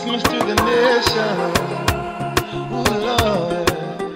Christmas to the nation. Ooh, Lord.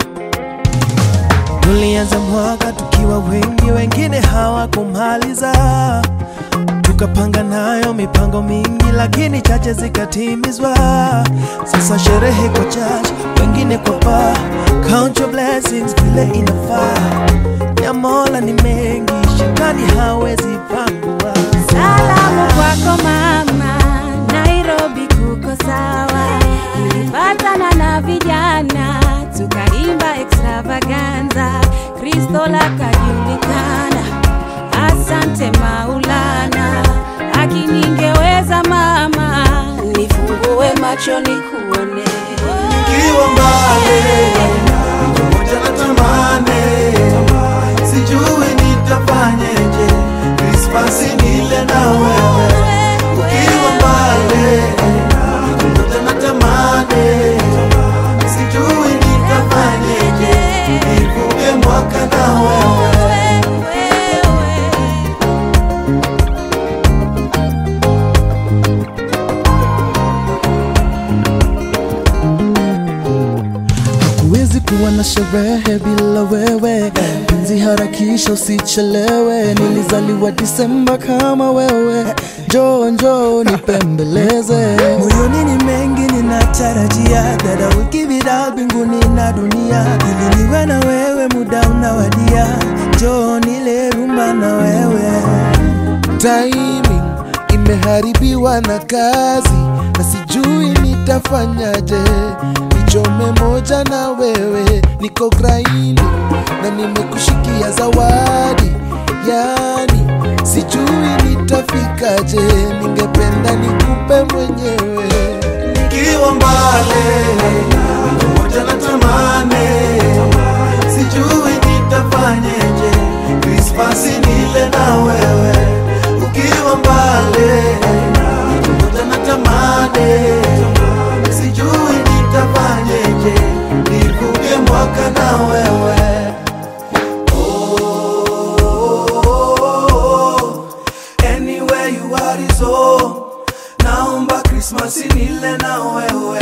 Tulianza mwaka tukiwa wengi, wengine hawakumaliza. Tukapanga nayo mipango mingi, lakini chache zikatimizwa. Sasa sherehe kwa church, wengine kwa bar. Count your blessings vile inafaa. Ya Mola ni mengi, shetani hawezi pangua. Salamu kwako mama, Nairobi kuko sawa. Nilipatana na vijana tukaimba extravaganza, Kristo lakajulikana. Asante Maulana, akiningeweza mama, nifungue macho nikuone. Nikiwa mbali pamoja na tamani, sijui nitafanyeje, Krismasi nile na wewe. Ukiwa mbali pamoja na tamani, sijui nitafanyeje, nivuke mwaka na wewe. Huwezi kuwa na sherehe bila wewe, penzi harakisha, usichelewe. Nilizaliwa Disemba kama wewe, njoo njoo nipembeleze. Moyoni ni mengi ninatarajia, that I will give it all mbinguni na dunia, ili niwe na wewe, muda unawadia, njoo nile rumba na wewe. timing imeharibiwa na kazi na sijui nitafanyaje nichome moja na wewe niko graini na nimekushikia zawadi yani sijui nitafikaje ningependa nikupe mwenyewe Nikiwa mbali pamoja na tamani, sijui nitafanyeje, Krismasi nile na wewe. Ukiwa mbali pamoja na tamani, sijui nitafanyeje, nivuke mwaka na wewe. Oh, anywhere you are is home. Naomba Krismasi nile na wewe.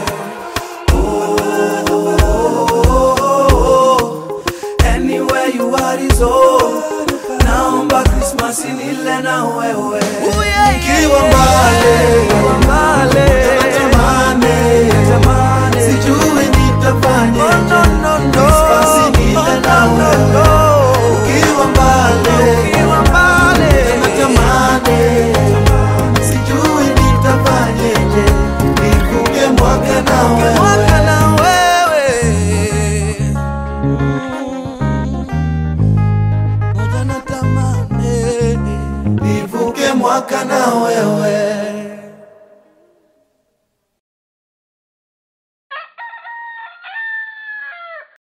Oh, anywhere you are is home. Naomba Krismasi nile na wewe. Nikiwa mbali, natamani, sijui nitafanyeje. Krismasi nile na wewe. Ukiwa mbali, natamani sijui nitafanyeje, nivuke mwaka na wewe. Moja na tamani. nivuke mwaka na wewe.